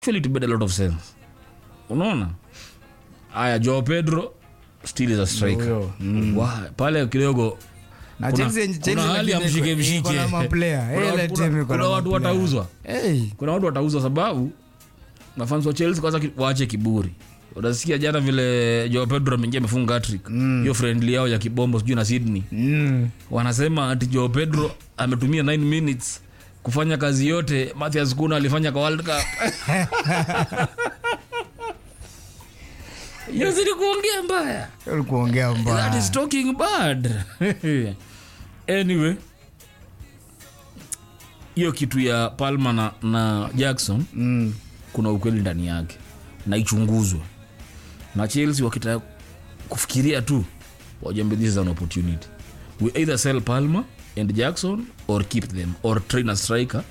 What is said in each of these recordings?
actually it made a lot of sense unaona aya joao pedro still is a striker Huyo, Wa- pale kidogo na kuna- Chelsea- Chelsea kuna hali ya lakini mshike iko- mshike. iko na maplayer. Kuna Ile watu- timu iko kuna na watu maplayer. watauzwa Hey. kuna watu watauzwa sababu mafans wa chelsea kwanza ki- waache kiburi unasikia jana vile joao pedro ameingia amefunga hattrick hiyo friendly yao ya kibombo sijui na sydney Mm. wanasema ati joao pedro ametumia 9 minutes kufanya kazi yote mathias kuna alifanya kwa world cup yazidi kuongea mbaya Ulikuongea that mbaya. is talking bad anyway hiyo kitu ya palma na, na jackson Mm. kuna ukweli ndani yake na ichunguzwe na chelsea wakitaka kufikiria tu wajambe this is an opportunity we either sell palma and jackson or keep them or train a striker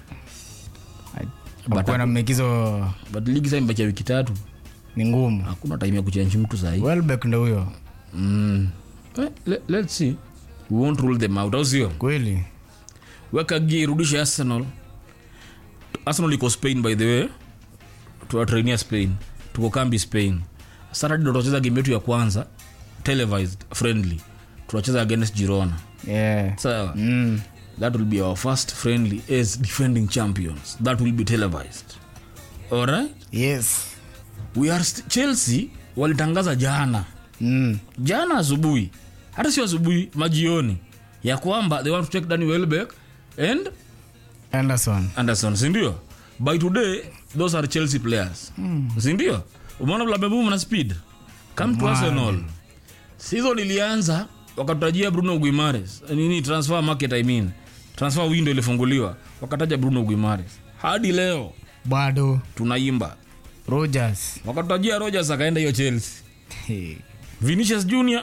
Hakuwa na mmekizo but ligi saa imebakia wiki tatu ni ngumu hakuna time ya kuchanji mtu sahii welbeck ndo huyo mm. eh, le, let's see we won't rule them out au sio kweli weka gia irudishe arsenal arsenal iko spain by the way tuwatrainia spain tuko kambi spain saturday ndo tutacheza game yetu ya kwanza televised friendly tunacheza against girona yeah. sawa mm. that will be our first friendly as defending champions that will be televised alright yes we are st- chelsea walitangaza jana mm. jana asubuhi hata sio asubuhi majioni ya kwamba they want to take Danny Welbeck and anderson anderson sindio by today those are chelsea players mm. sindio umeona vlabebum na speed come to Man. arsenal season ilianza wakatajia bruno guimares nini transfer market i mean transfer window ilifunguliwa wakataja bruno guimares hadi leo bado tunaimba rogers wakatajia rogers akaenda hiyo chelsea Hey. vinicius junior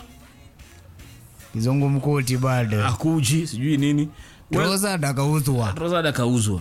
kizungu mkuti bado akuji sijui nini well, Trossard akauzwa Trossard akauzwa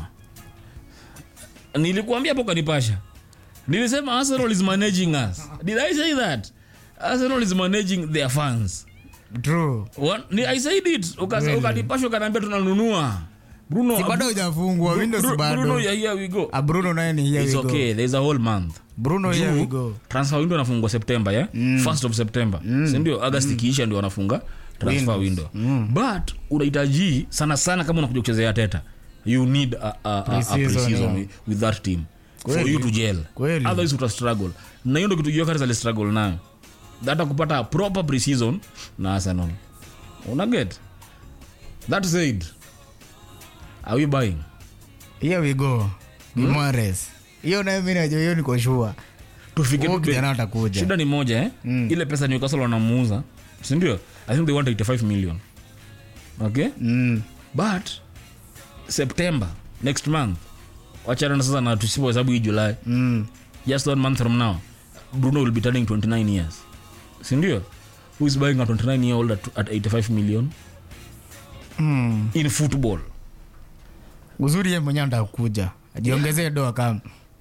nilikuambia hapo kanipasha nilisema arsenal is managing us did i say that arsenal is managing their fans true One, ni, i said it Uka- Really? ukanipasha ukaniambia tunanunua bruno si bado hujafungwa windows Bru- bado bruno ya here we go Ah, bruno naye ni here it's we go. okay there's a whole month bruno here we Juu, go transfer window anafungwa september yeah? first of september sindio agast ikiisha ndio wanafunga transfer window but unahitaji sana sana kama unakuja kuchezea teta you need a, a, a, a Pre-season, pre-season yeah. with, with that team for Kweli. you to gel Kweli. otherwise uta struggle na hiyo ndo kitu Gyökeres ali struggle nayo hata kupata proper pre-season na arsenal una get that said are we buying here we go Guimaraes. hiyo naye mi najua hiyo niko shua tufike Huyo tu kijana bei. atakuja shida ni moja eh? Mm. ile pesa newcastle wanamuuza sindio i think they want 85 million okay mm. but september next month wachana na sasa na tusipo hesabu hii july Mm. just one month from now bruno will be turning 29 years sindio who is buying a 29 year old at, at 85 million Mm. in football uzuri ye mwenyewe atakuja ajiongezee doa kama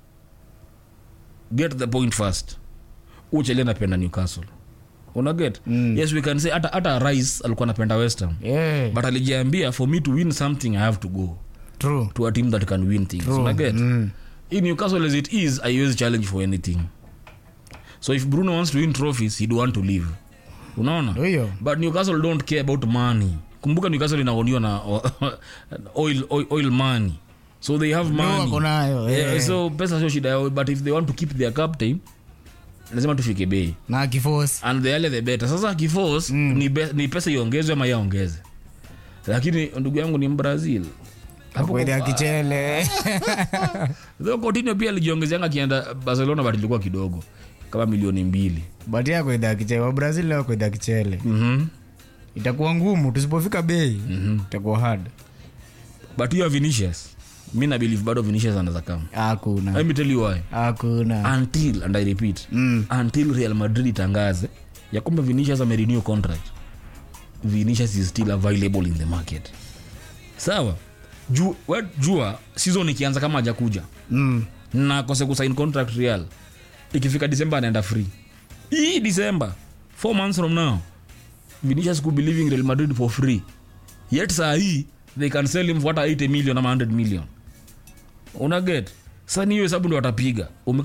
get the point first ucheli anapenda newcastle unaget Mm. yes we can say hata hata rice alikuwa anapenda westham yeah. but alijiambia for me to win something i have to go true to a team that can win things True. unaget Mm. in newcastle as it is i always challenge for anything so if bruno wants to win trophies he'd want to leave unaona Ndio hiyo but newcastle don't care about money kumbuka newcastle inaoniwa na oil, oil, oil money so they have Ndio wako money nayo yeah, yeah. so pesa sio shida yao but if they want to keep their captain lazima tufike bei na akiforce and the earlier the better sasa akifos mm. ni, be, ni pesa iongezwe ama yaongeze lakini ndugu yangu ni mbrazil akwede akichele Though Coutinho pia alijiongezeanga akienda barcelona but ilikuwa kidogo kama milioni mbili but ya kwede akichele wabrazil leo kwede akichele mm-hmm. itakuwa ngumu tusipofika bei itakuwa hard but hiyo vinicius mi na believe bado vinicius anaweza kama hakuna let me tell you why hakuna until and i repeat Mm. until real madrid itangaze ya kwamba vinicius amerenew contract vinicius is still available in the market sawa Ju, we, jua season ikianza kama hajakuja Mm. na kose kusign contract real ikifika december anaenda free hii december four months from now vinicius could be leaving real madrid for free yet saa hii they can sell him for hata 80 million ama 100 million una get sasa ni hiyo hesabu ndo watapiga Ume